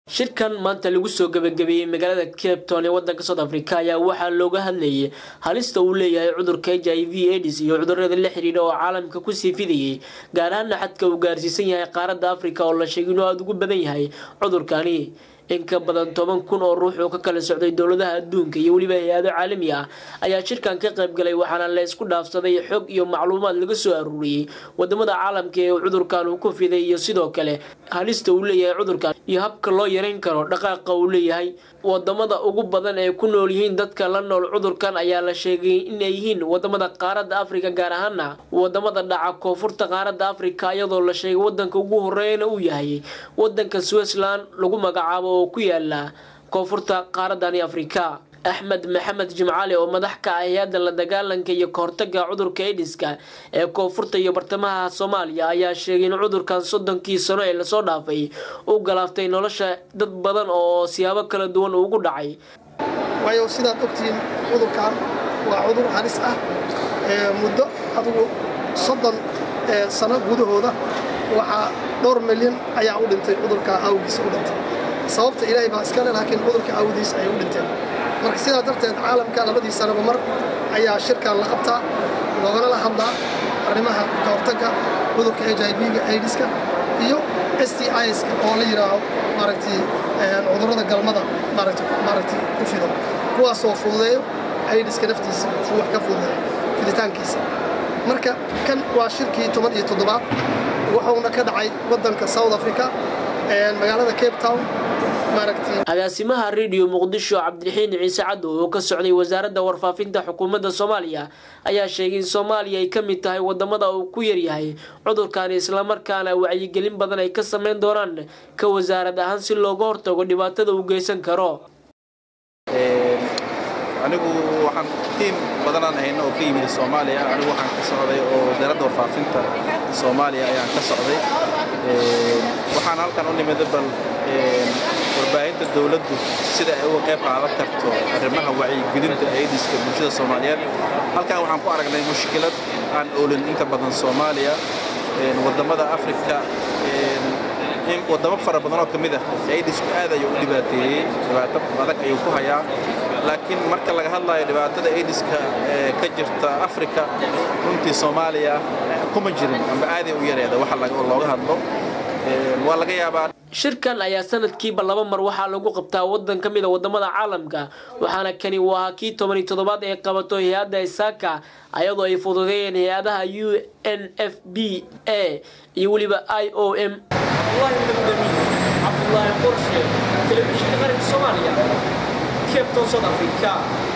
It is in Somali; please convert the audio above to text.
shirkan maanta lagu soo gabagabeeyey magaalada cape town ee wadanka south africa ayaa waxaa looga hadlayay halista uu leeyahay cudurka h i v aids iyo cudurada la xidhiidha oo caalamka kusii fidayay gaar ahaana xadka uu gaarsiisan yahay qaaradda africa oo la sheegay inuu aada ugu badan yahay cudurkani in ka badan toban kun oo ruux oo ka kala socday dowladaha adduunka iyo weliba hay-ado caalami ah ayaa shirkan ka qayb galay waxaana la isku dhaafsaday xog iyo macluumaad laga soo aruuriyey wadamada caalamka ee cudurkan uu ku fiday iyo sidoo kale halista uu leeyahay cudurkan iyo habka loo yareyn karo dhaqaaqa uu leeyahay wadamada ugu badan ee ku nool yihiin dadka la nool cudurkan ayaa la sheegay inay yihiin wadamada qaaradda afrika gaar ahaana wadamada dhaca koonfurta qaaradda afrika iyadoo la sheegay wadanka ugu horeeyana uu yahay wadanka switzerland lagu magacaabo oo ku yaala koonfurta qaaradani afrika axmed maxamed jimcaali oo madax ka ah hay-adda la dagaalanka iyo kahortaga cudurka ediska ee koonfurta iyo bartamaha soomaaliya ayaa sheegay in cudurkan soddonkii sano ee lasoo dhaafay u galaaftay nolosha dad badan oo siyaabo kala duwan ugu dhacay waayo sidaad ogtihiin cudurkan waa cudur halis ah muddo adugu soddon sano gudahooda waxaa dhowr milyan ayaa u dhintay cudurka awgiisa u dhintay sababta ilaahay baa iskale laakiin cudurka awdiis ayay u dhinteen marka sidaa darteed caalamka labadii sanaba mar ayaa shirkan la qabtaa loogana la hadlaa arrimaha ka hortagga cudurka h i v-ga aidiska iyo s t iska oo la yidhaaho maaragtay cudurrada galmada maaragtay ku fido kuwaasoo fududeeyo aidiska naftiisa wax ka fududeeyo fiditaankiisa marka kan waa shirkii toban iyo toddobaad wuxuuna ka dhacay waddanka south africa magaalada cape town agaasimaha rediyo muqdisho cabdiraxiin ciise caddo oo ka socday wasaaradda warfaafinta xukuumadda soomaaliya ayaa sheegay in soomaaliya ay ka mid tahay wadamada uu ku yaryahay cudurkani islamarkaana wacyigelin badan ay ka sameyn doonaan ka wasaarad ahaan si looga hortago dhibaatada uu geysan karo anigu waxaan tiim badanaan hayno oo ka yimid soomaaliya anigu waxaan ka socday oo wasaaradda warfaafinta soomaaliya ayaan ka socday waxaan halkan u nimid bal warbaahinta dowladdu sida ay uga qayb qaadan karto arrimaha wacyigelinta aidiska bulshada soomaaliyeed halkan waxaan ku aragnay mushkilad aan oolin inta badan soomaaliya wadamada afrika wadamo fara badan oo ka mid ah aidisku aad ayuu u dhibaateeyey dhibaato adag ayuu ku hayaa laakiin marka laga hadlayo dhibaatada aidiska ee ka jirta afrika runtii soomaaliya kuma jirin amba aaday u yareeda waxa looga hadlo waa laga yaabaa shirkan ayaa sanadkiiba laba mar waxaa lagu qabtaa wadan ka mida wadamada caalamka waxaana kani uu ahaa kii toban iyo toddobaad ee qabato hay-adda isaaka ayadoo ay fududeeyeen hay-adaha u n f b a iyo weliba i o m cabdulaahi qorshe telefishinka qaranka soomaaliya cape town south africa